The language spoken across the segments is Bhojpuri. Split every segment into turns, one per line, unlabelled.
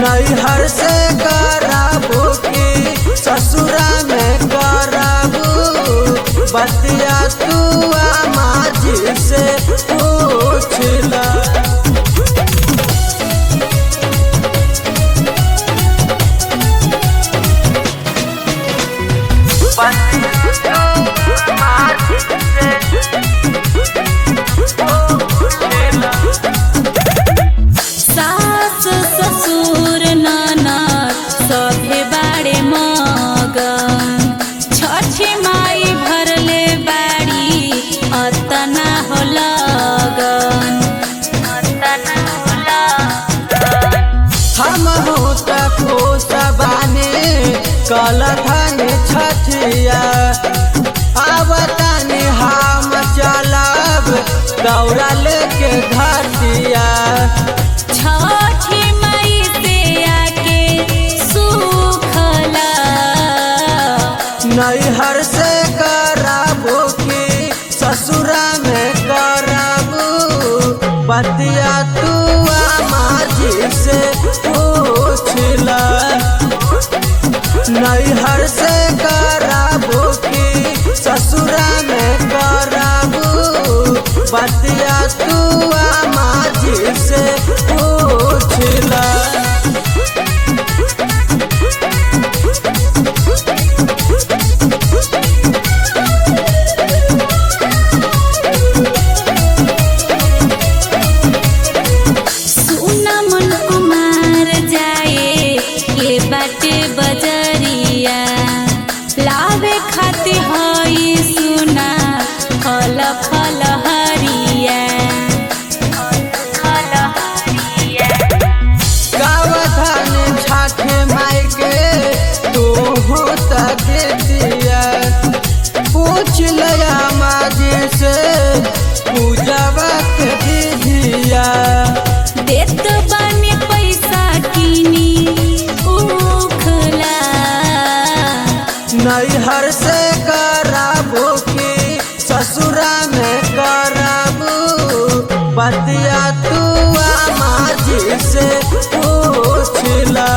नैहर से कराबू की ससुरा में कराबू बतिया तू माजी से पूछला
सास ससुर ननद सभे बाड़े मगन छठी माई भरले बाड़ी अतना हो लगन अतना हो लगन
हम होता खुश बानी कल धन छठिया आवतानी हम चलब दौड़ा लेके घटिया
छठी माई से आके सुखला
नैहर से कराबू की ससुरा में कराबू बतिया तू माजी से पूछला नैहर से कराबू की ससुरा में कराबू बतिया तू माजी से पूछला
सुना मन कुमार जाए ये बाटे बजरिया लावे खाते हई सुना फल फल हरिया फल हरिया
गावधान छाठे माई के तू तक दिया पूछ लया माजी से पूजवा के विधिया
देत बाने पैसा किनी उखला
नैहर से कराबू की ससुरा में कराबू बतिया तू माजी से पूछला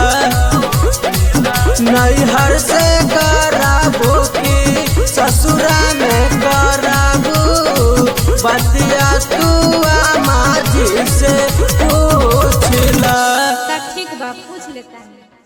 नैहर से कराबू की ससुरा में कराबू बतिया तू माजी से पूछला
ठीक बा पूछ लेता है